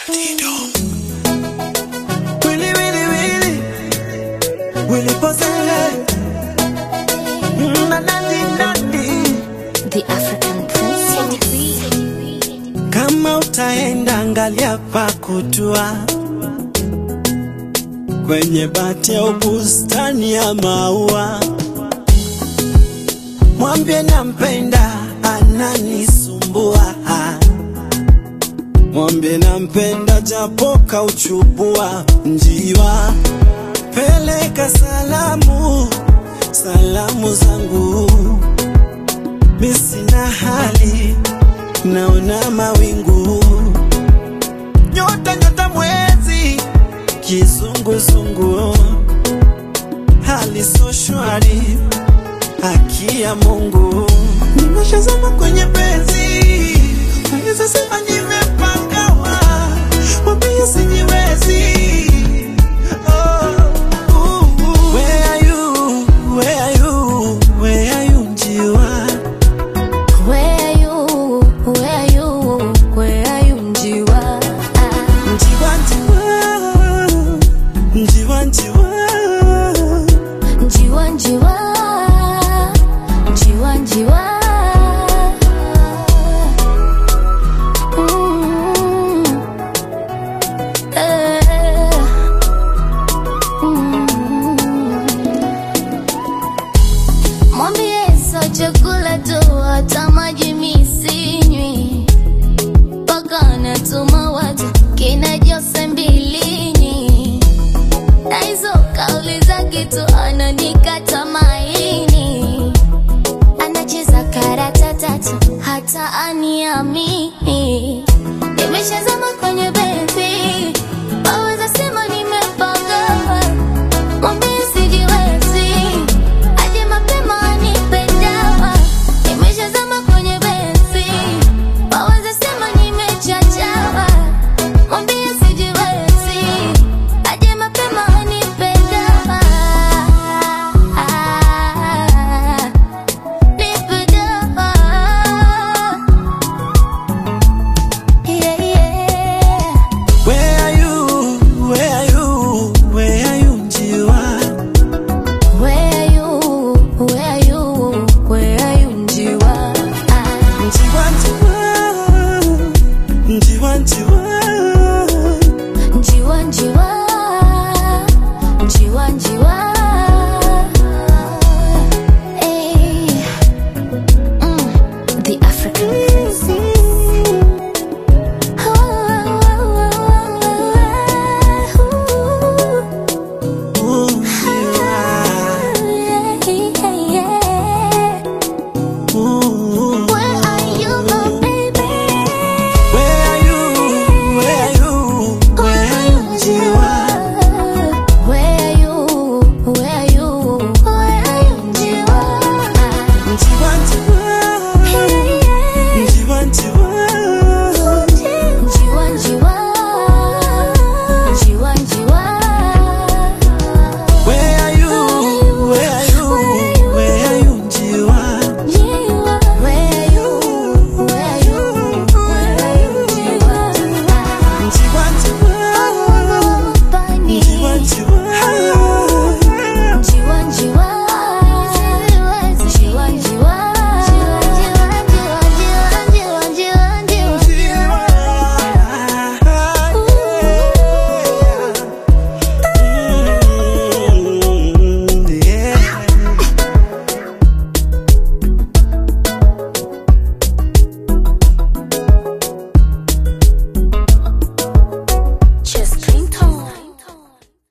Willy, Willy, Willy. Willy Posey. Mm, na, nandi, nandi. The African Prince. Kama utaenda angalia pa kutua kwenye bati au bustani ya maua, mwambie nampenda, ananisumbua. Mwambie nampenda, japo kauchubua njiwa. Peleka salamu, salamu zangu, mi sina hali naona mawingu, nyota nyota, mwezi kizunguzungu, hali so shwari, haki ya Mungu, nimeshazama kwenye penzi, naweza sema nimepangawa, mwambie sijiwezi. Oh, uh, uh. Where are you? Where are you? Where are you, njiwa? Where are you? Where are you? Where are you, Njiwa? Ah, Njiwa, njiwa, njiwa, njiwa. Njiwa, Njiwa. Njiwa, Njiwa. Mm. Eh. Mm. Mwambie sio chakula tu, hata maji mi sinywi, mpaka anatuma watu kina Jose Mbilinyi, na hizo kauli za kitu ananikata maini, anacheza karata tatu, hata aniamini. Nimeshazama kwenye